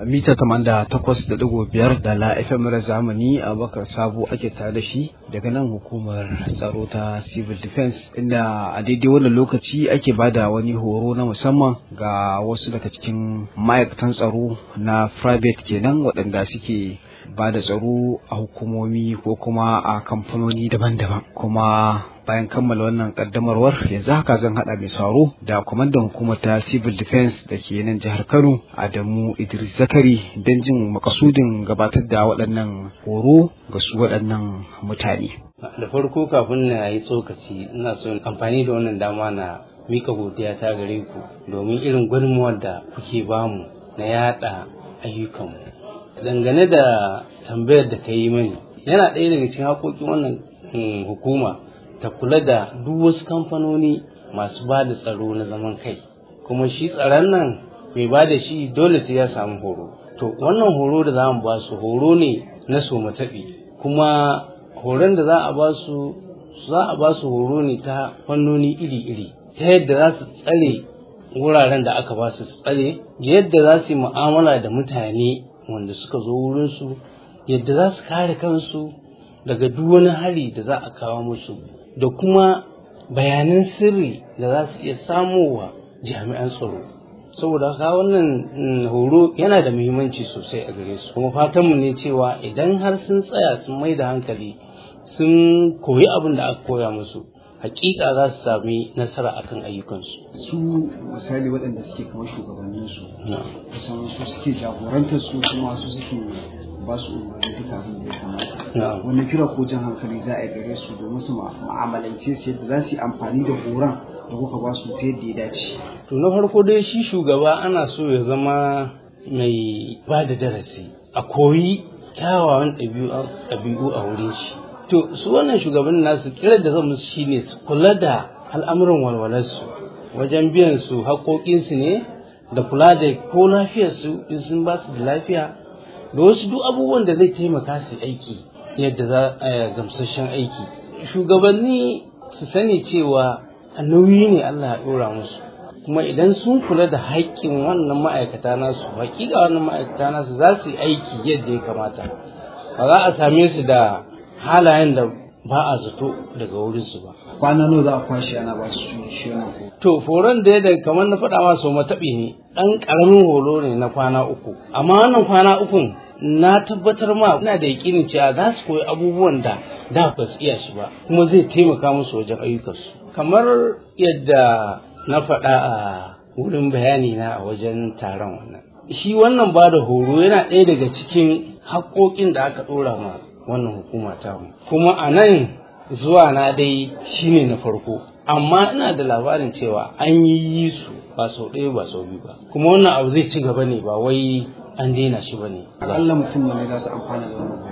mita tamanda takwas da digo biyar da la FM mara zamani a bakar sabo ake tare da shi daga nan hukumar tsaro ta civil defense inda a daidai wannan lokaci ake bada wani horo na musamman ga wasu daga cikin ma'aikatan tsaro na private kenan waɗanda suke ba da tsaro a hukumomi ko kuma a kamfanoni daban-daban kuma bayan kammala wannan kaddamarwar yanzu haka zan hada mai sauro da kwamandan hukumar ta civil defense da ke nan jihar kano adamu idris zakari don jin makasudin gabatar da waɗannan horo ga su waɗannan mutane da farko kafin na yi tsokaci ina son amfani da wannan dama na mika godiya ta gare ku domin irin gudunmuwar da kuke bamu na yada ayyukanmu dangane da tambayar da ka yi mani yana ɗaya daga cikin haƙoƙin wannan hukuma ta kula da duk wasu kamfanoni masu ba da tsaro na zaman kai kuma shi tsaron nan mai ba da shi dole sai ya samu horo to wannan horo da za mu ba su horo ne na somataɓi kuma horon da za a ba su za a ba su horo ne ta fannoni iri-iri ta yadda za su tsare wuraren da aka ba su tsare yadda za su yi mu'amala da mutane wanda suka zo wurinsu yadda za su kare kansu daga duk wani hari da za a kawo musu da kuma bayanan sirri da za su iya samowa jami'an tsaro saboda haka wannan horo yana da muhimmanci sosai a gare su kuma fatanmu ne cewa idan har sun tsaya sun mai da hankali sun koyi abin da aka koya musu hakika za su sami nasara akan ayyukansu su misali waɗanda suke kamar shugabannin su kusan su suke jagorantar su kuma su suke ba su umarni duka abin da ya kamata wannan kira ko jan hankali za a gare su domin su ma'amalance su yadda za su yi amfani da horon da kuka ba su ta yadda ya dace to na farko dai shi shugaba ana so ya zama mai ba da darasi a koyi kyawawan ɗabi'u a wurin shi to su wannan shugaban nasu kira da zan musu shine su kula da al'amuran walwalarsu wajen biyan su haƙoƙinsu ne da kula da ko lafiyarsu in sun ba su da lafiya da wasu duk abubuwan da zai taimaka su aiki yadda za a gamsashen aiki shugabanni su sani cewa nauyi ne Allah ya ɗora musu kuma idan sun kula da haƙƙin wannan ma'aikata nasu haƙiƙa wannan ma'aikata nasu za su yi aiki yadda ya kamata ba za a same su da halayen da ba a zato daga wurinsu ba. Kwana nawa za a kwashe ana ba su shi wannan To, horon da ya kamar na faɗa masu mataɓi ne, ɗan ƙaramin horo ne na kwana uku. Amma wannan kwana ukun na tabbatar ma ina da yakinin cewa za su koyi abubuwan da da ba su iya shi ba, kuma zai taimaka musu wajen ayyukansu. Kamar yadda na faɗa a wurin bayani na a wajen taron wannan. Shi wannan ba da horo yana ɗaya daga cikin haƙoƙin da aka ɗora ma wannan hukuma ta mu kuma a nan zuwa na dai shine na farko amma ina da labarin cewa an yi su ba sau ɗaya ba sau biyu ba kuma wannan abu zai ci gaba ne ba wai an daina shi ba ne akalla mutum ne za su amfana da wannan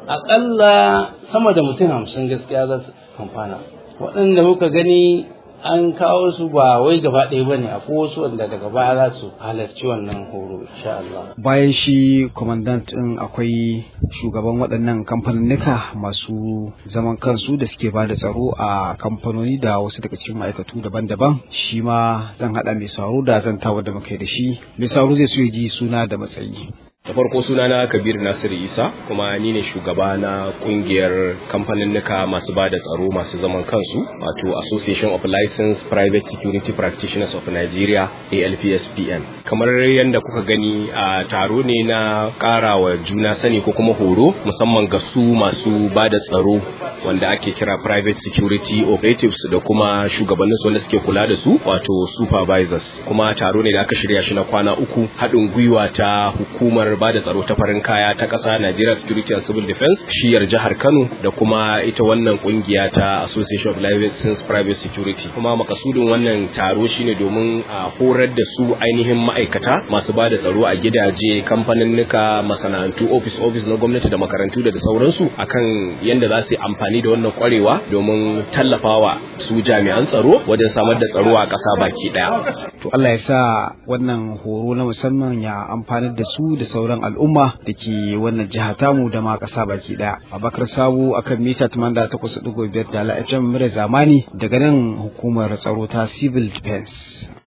akalla sama da mutum hamsin gaskiya za su amfana waɗanda muka gani an kawo su ba wai gaba ɗaya ba ne akwai wasu wanda daga baya za su halarci wannan horo insha Allah. Bayan shi kwamandant ɗin akwai shugaban waɗannan kamfaninnika masu zaman kansu da suke ba da tsaro a kamfanoni da wasu daga cikin ma'aikatu daban-daban shi ma zan haɗa mai sauro da zan tawa da muka da shi mai sauro zai so ya ji suna da matsayi. da farko sunana kabir nasiru isa kuma ni ne shugaba na kungiyar kamfaninnika masu ba da tsaro masu zaman kansu wato association of licensed private security practitioners of nigeria alpspn kamar yadda kuka gani a taro ne na kara wa juna sani ko kuma horo musamman ga su masu ba da tsaro wanda ake kira private security operatives da kuma shugabannin su wanda suke kula da su wato supervisors kuma taro ne da aka shirya shi na kwana uku haɗin gwiwa ta hukumar ba da tsaro ta farin kaya ta ƙasa Nigeria Security and Civil Defense shiyar jihar Kano da kuma ita wannan kungiya ta Association of Licensed Private Security kuma makasudin wannan taro shine domin a horar da su ainihin ma'aikata masu ba da tsaro a gidaje kamfaninnika masana'antu office office na gwamnati da makarantu da sauransu akan yadda za su yi amfani da wannan kwarewa domin tallafawa su jami'an tsaro wajen samar da tsaro a ƙasa baki ɗaya. To Allah ya sa wannan horo na musamman ya amfanar da su da sauran al'umma da ke wannan jiha tamu da ma ƙasa baki ɗaya. Abakar Sabo akan mita 88.5 da la'afin mura zamani daga nan hukumar tsaro ta Civil Defense.